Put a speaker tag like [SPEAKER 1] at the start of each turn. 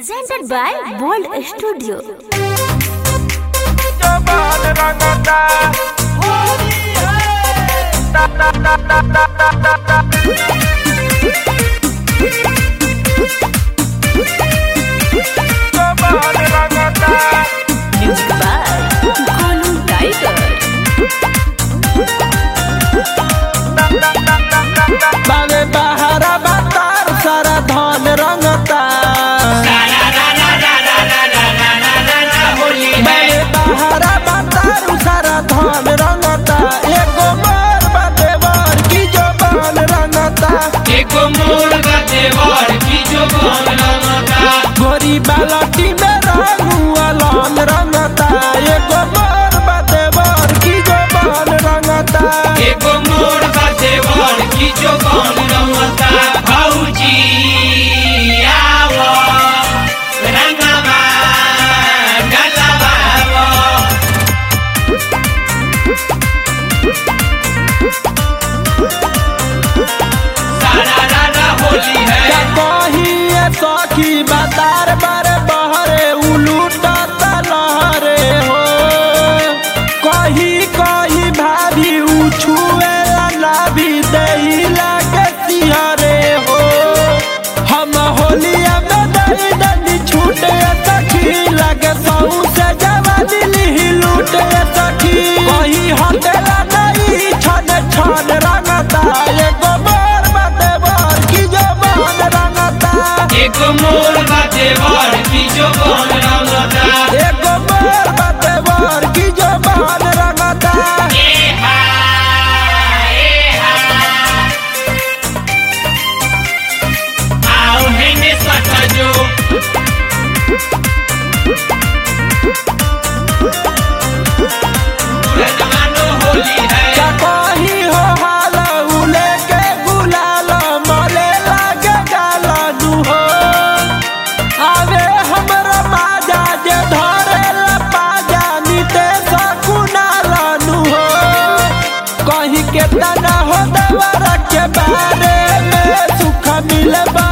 [SPEAKER 1] Presented by Bold Studio.
[SPEAKER 2] जबान रंगता ता ता ता ता ता ता ता ता जबान रंगता
[SPEAKER 1] Music by Gonu Tiger.
[SPEAKER 2] बावे बहारा बातार सारा धन रंगता बावे बहारा बातार सारा धन रंगता एगो मार बाते बर की जबान रंगता
[SPEAKER 3] एको मोर देवर की जो बनमता
[SPEAKER 2] गोरी बालटी में रंगुआ लाल रंगता एगो मार बाते बर की जबान रंगता
[SPEAKER 3] एको मोर देवर की जो बनमता भौजी आवो रंगवा गलवा सारा रारा होली है
[SPEAKER 2] क्या कही ये सखी बातार बार बहरे उलूटा लहरे हो कही कही भाभी उछुए ना भी दही लागे सिहरे हो हम होलिया में दही दही छूटे सखी लगे सहू से जवानी ली लूटे सखी कही हटेला नहीं छन छन रंगता एगो बार बाते बार की जबान रंगता
[SPEAKER 3] एको मोर देवर की जो बनमता
[SPEAKER 2] एगो बार बाते बार की जबान रंगता
[SPEAKER 3] एहा एहा आओ हेने सटजो रजमानो होली है
[SPEAKER 2] क्या कही हो हाल उले के गुलाल मले लागे गाला नु हो आवे हमरा माजा जे धरे ला पाजा नीते सकुनाला नु हो कहीं के तना हो दवर के बारे में सुख मिले बा